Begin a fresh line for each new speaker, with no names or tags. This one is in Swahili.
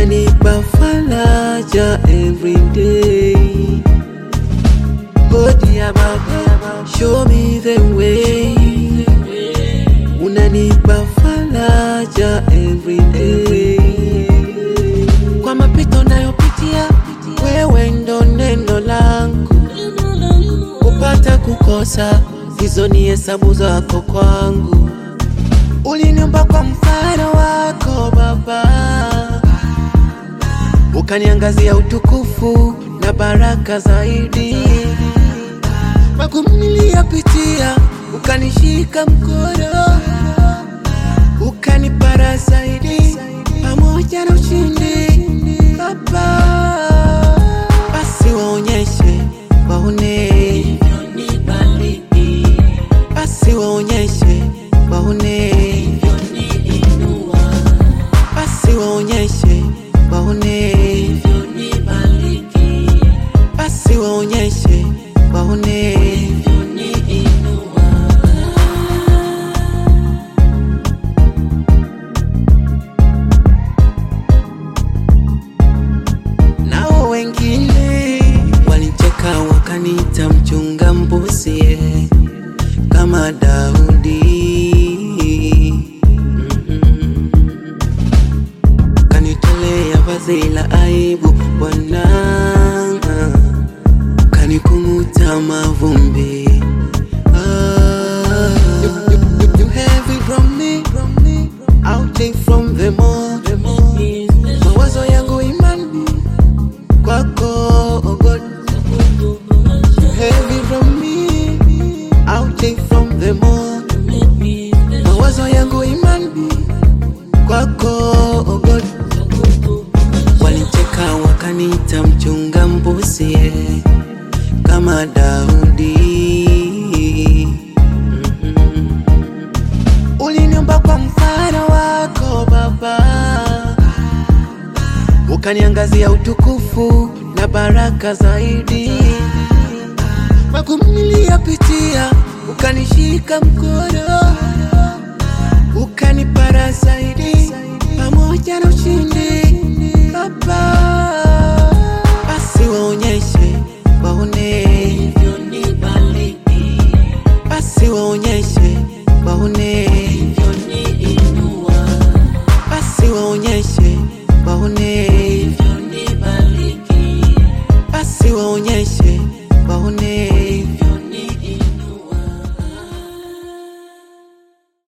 unanipa faraja everyday. Hodi ya baba, show me the way. Unanipa faraja everyday. Kwa mapito nayopitia, wewe ndo neno langu. Kupata kukosa, hizo ni hesabu zako kwangu. Uliniumba kwa mfano wako Baba, ukaniangazia utukufu na baraka zaidi. Magumu niliyapitia, ukanishika mkono, ukanipara zaidi, pamoja na ushindi Baba. Basi waonyeshe, waone, basi waonyeshe, waone, basi waonyeshe, waone, basi waonyeshe, waone. Nao wengine walicheka wakaniita mchunga mbuzi eh, kama Daudi. Mhm. Kanitolea vazi la aibu Bwana, kanikung'uta mavumbi. Ah, you, you, you, you have it from me, from me. I'll take from them all, them all. Mawazo yangu imani kwako oh God. You have it from me, I'll take from them all. Mawazo yangu imani kwako oh God. Walicheka wakaniita mchunga mbuzi eh, kama Daudi. Mhm. Uliniumba kwa mfano wako Baba, ukaniangazia utukufu na baraka zaidi. Magumu niliyapitia, ukanishika mkono, ukanipara zaidi, pamoja na ushindi Baba. Basi waonyeshe, waone, basi waonyeshe, waone, basi waonyeshe, waone, basi waonyeshe, waone.